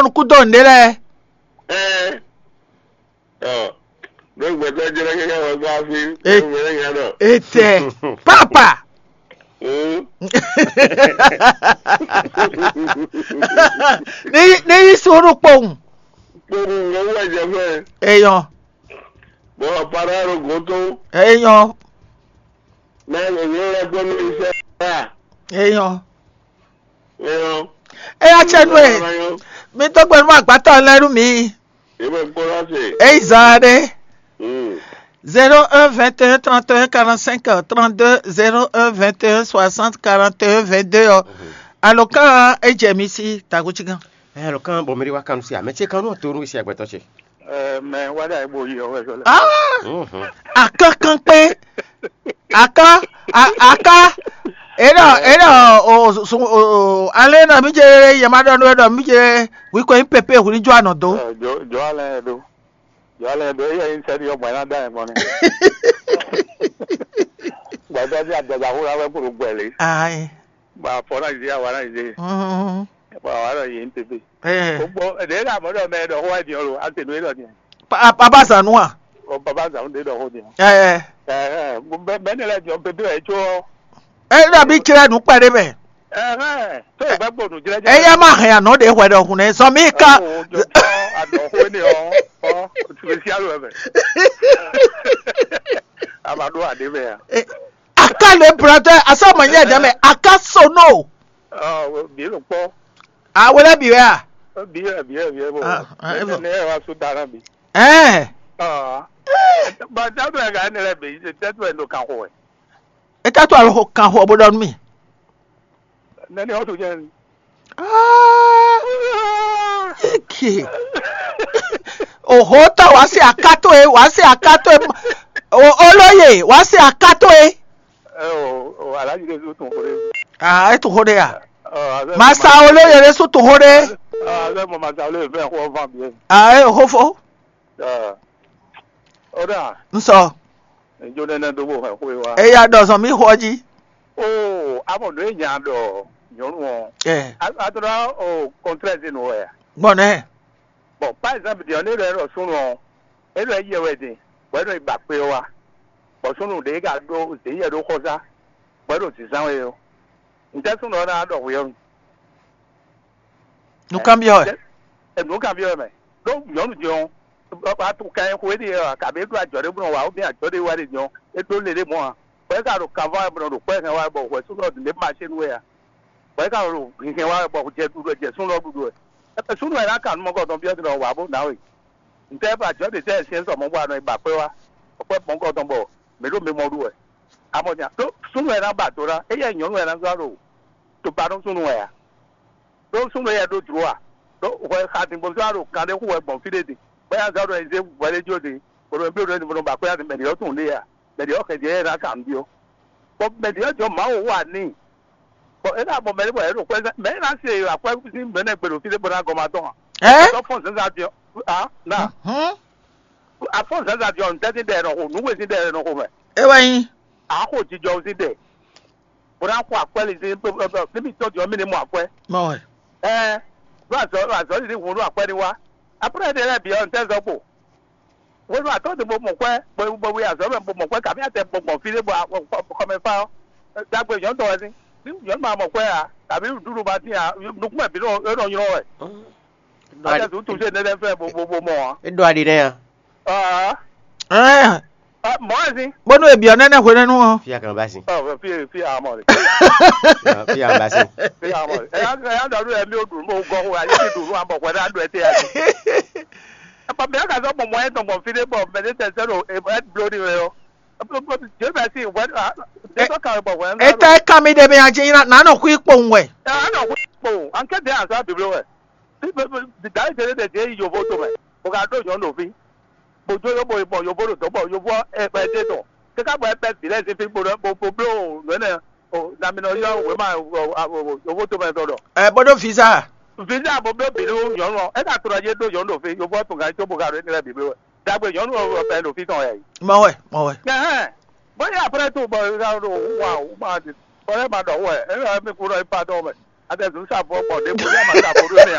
nyɔnu ku do ne lɛ ẹ ọ lọgbẹtọ jẹrẹ kẹkẹ wọn gbá fi Eh. lọgbẹtọ yẹn náà. ete papa Mm. ní ní yí sùúrù pòun kpọrọ owó ẹ̀jẹ̀ fẹ́ èèyàn bọ́ para rogo tó èèyàn mẹ́rin ní ẹgbẹ́ mi iṣẹ́ rà èèyàn ẹ̀yàn. èèyàn tsẹnu ẹ mi tó gbẹnu mọ àgbàtà lẹrú mi ìbẹ̀ kpọ́ra sí. èyí zàdé Mm. zero un vingt un trente un quarante cinq trente deux zero un vingt un soixante quarante un vingt deux alo kan edze mi si takutsi gan. ẹ lọ kàn bọ̀ mẹ́rin wá kanu sí àmẹ́tí kanu tó ń ṣe àgbẹ̀tọ̀ ṣe. ẹ mẹ wádà ìbò yìí ọwọ́ ẹ̀ṣọ́ lẹ. Ah! akankan pé aka a- aka ena ena o sun o ale na mi je yamada no do mi je wi ko pepe hu ni jo ana do jọ jọ alẹ yẹn do jọ alẹ yẹn do eyín ẹyin sẹni ọmọ ẹ náà dá yẹn mọ ni. gbàgbé bí àjàgbà fúnra wẹ́ kúrò gbẹ̀lẹ̀ ai gbà fọ́ náà ìdí àwọn náà ìdí mm ẹ̀fọ́ àwọn náà yìí ń tètè. eh gbogbo ẹ̀dẹ̀ náà mọ́dọ̀ mẹ́ ẹ̀dọ̀ fún ẹ̀dì ọ̀rọ̀ àtẹnu ẹ̀dọ̀ ni pa baba sanua ọ bàbá àzàwọn ẹ̀dọ̀ fún ni. eh ẹ ẹ bẹ́ẹ̀ ni ẹ̀jọ̀ pépé ẹ̀ tó eh na bi kire nu pere be ẹ ẹ tó ìgbà gbòòdù jẹ́jẹ́. eh ya ma han ano de hwe do hu ne so mi ka jọ àdọ̀kọ́ ni ọ ọ tùmẹ̀sí àlọ́ ẹ̀fẹ̀. àbàdo àdé bẹ́ẹ̀ Eh, aka le brother asama nye de me aka so no ọ bí ló pọ̀. awele bi wa biye biye biye bo Ah, ah, ne Evo. ne wa su dara bi eh ah ba da do ga ne le bi se te to endo kan ho e eta to aro kan ho obodo mi ne ne o to je Ah, eke òhò tà wá sí àkátó e wá sí àkátó e O- olóyè wá sí àkátó e. e o o alaji le su tun ho re ah ètò hóre à ah màsà olóyè rẹ sùn tó hóre ah le mo ma sa le fe ho van bi ah ẹ òhòfò ah o da nsọ njo ne ne do bo ho we wa ẹyà dọ̀sán mi hó jí. o amo do nya do yorun o ẹ adora o contract no e gbọ́nà ẹ bon par exemple di oni re ro sunu o e lo ye we din we do igba pe wa bo sunu de ga do de ye do ko sa we do ti san we o nje sunu na do we o nùkàn bí ọ ẹ. e nu ka bi o me do yo nu jo ba tu kan ko de ya ka be do ajo de bu wa o bi ajo de wa de jo e do le de mo ha we ka ro ka va bu do pe kan wa bo we sunu do le ma se nu we ya we ka ro kin wa bo je du do je sunu do du e sunu e na ka nu mo ko don bi o de wa bo na we ntẹ bá jọ de sẹ ṣe ń sọ mọ wà nù ìgbà pé wa ọpẹ pọnkọ tó ń bọ mélòó mi mọ ọdún ẹ amọjà tó sunu ẹ náà bà tó ra ẹ yẹ ìyọnu ẹ náà sọrọ o tó bá tó sunu ẹ yà tó sunu ẹ tó dúró wa tó wọ àti bọ sọrọ kan dé kó wọ ẹgbọn fílẹ de bẹẹ sọrọ ẹ ṣe wọlé jó de kòtò bí o ní mo bà pé àti mẹdìyọ tó ń lé yà mẹdìyọ kẹjẹ ẹ náà kàn bí o bọ mẹdìyọ jọ máa wò wà ní bọ ẹ náà bọ mẹdìyọ ẹ rò pé mẹdìyọ náà ṣe àpẹ sí mẹdìyọ gbèrò fílẹ bọ náà gọmà tán ẹ. à fọ́n sẹ́sà jọ ah náà Hmm? afọ́n sẹ́sà jọ ntẹ́sí dẹ̀ ẹ̀rọ kò núwèé sí dẹ̀ ẹ̀rọ kò mẹ́ ẹ wẹ̀yìn. àákò jíjọ sí dẹ̀ bóra kó àpẹ́lẹ̀ sí níbi ìtọ́jú ọmọ ní mú àpẹ́ mọ̀ ẹ̀. ẹ lọ́sọ̀ lọ́sọ̀ sì ti wù ú àpẹ́ ni wá apẹ́rẹ́ dẹ̀ rẹ̀ bí ọ̀ ntẹ́sọ̀ pò wọ́n lọ́sọ̀ àtọ́sí mo mọ̀ pẹ́ gbogbo wí àṣọ mẹ́ mo mọ̀ pẹ́ kàmí àtẹ gbọ̀ngbọ̀n fi lé bọ̀ kọ́mẹ́fà ọ́ dàgbé yọ̀n tọ̀ ẹ́ sí yọ̀n máa mọ̀ pẹ́ à tàbí dúró bá ti à nukumẹ̀ bí náà yọ̀ ọ́ ẹ̀ àtẹ̀sùn tún ṣe nẹ́nẹ́ fẹ́ gbogbo mọ̀ ọ́ edo adi dɛ yan ẹ mọ̀ ẹ́ sí. bọ́nú èbí ọ nẹ́nẹ́ hwẹ́ nínú wọn. fiya kan ba si Ọ̀ fi fi àmọ̀ rẹ̀. fiya kan ba si Fi àmọ̀ rẹ̀. Ẹ̀yà ẹ̀yà dọ̀dọ̀ ẹ̀mí ò dùn mọ́ ogún ọ̀hún ayé ti dùn mọ́ àmọ̀ pẹ̀lú àdùn ẹ̀tẹ̀ ẹ̀. Ẹ̀pọ̀ mi ẹ̀ka sọ mọ̀mọ́ ẹ̀ tọ̀mọ̀ fi dé bọ̀ mẹ́tẹ́ tẹ̀sẹ̀ rò ẹ̀ blóni rẹ̀ o. Jẹ́ bẹ̀ sí ìwẹ́ jẹ́sọ̀ kàwé bọ̀ wẹ̀ ẹ tẹ́ ká mi dẹ̀ mi àjẹ́ yín náà nà kú ipò ń wẹ̀. Ẹ̀ ẹ̀ náà wí pò ànkẹ́tẹ̀ àṣà bìbí wẹ̀. Dàrí tẹ̀lé tẹ̀ jẹ́ yòbó tó mẹ̀. Mo ka dó yọ̀ lòfin. Mo jó yóò bọ̀ ìbọ̀ yòbó lò tó bọ̀ yòbó ẹ̀pẹ̀ dé tọ̀. Kíkà bọ̀ ẹ̀pẹ̀ sílẹ̀ sí fi gbòdò gbòdò lónìí. Lamina yọ òwe máa yòbó tó mẹ̀ sọ̀rọ̀ ẹ bọ́dọ̀ fi sá. visa bo be bi lu yɔnu ɛ ka tora ye do yɔnu fi yobɔ tun ka tso bo ka do ne la bi bi wɛ dagbe yɔnu fɛ lo fi tɔn yɛ yi. mọ̀ wẹ̀ mọ̀ wẹ̀. ɛhɛn bóyá apɛrɛ tó bɔ ɛ do wa o ma di ɔrɛ ma dɔ wɛ ɛ yɛrɛ mi kúrò ipa dɔn mɛ a tɛ sun sàfɔ bɔ de bóyá ma sàfɔ do ne